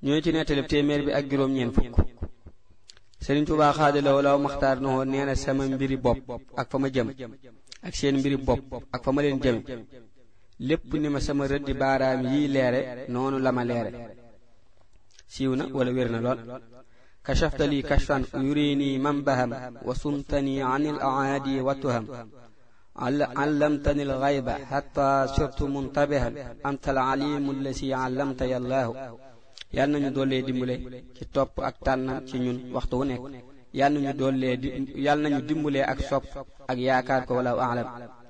ñooy ci nettalib téeméer bi ak juróom ñeen fukk Sëriñ Tuubaa xaadalawo law maxtaar na woon nee na sama mbiri bopp ak fa ma jëm ak seen mbiri bopp ak fa ma leen jëme lépp ni ma sama rëddi baaraam yii leere noonu la ma leere siiw na wala wér na lool kashafta lii kashfan yurini manbaham wa sumtani an il aadi wa tuham علمتني الغيب حتى صرت منتبها أنت العليم الذي علمتني الله yal nañu dollee dimbale ci topp ak tànnam ci ñun waxtu wu nekk yal nañu dollee di yal nañu dimbalee ak sopp ak yaakaar ko wala alam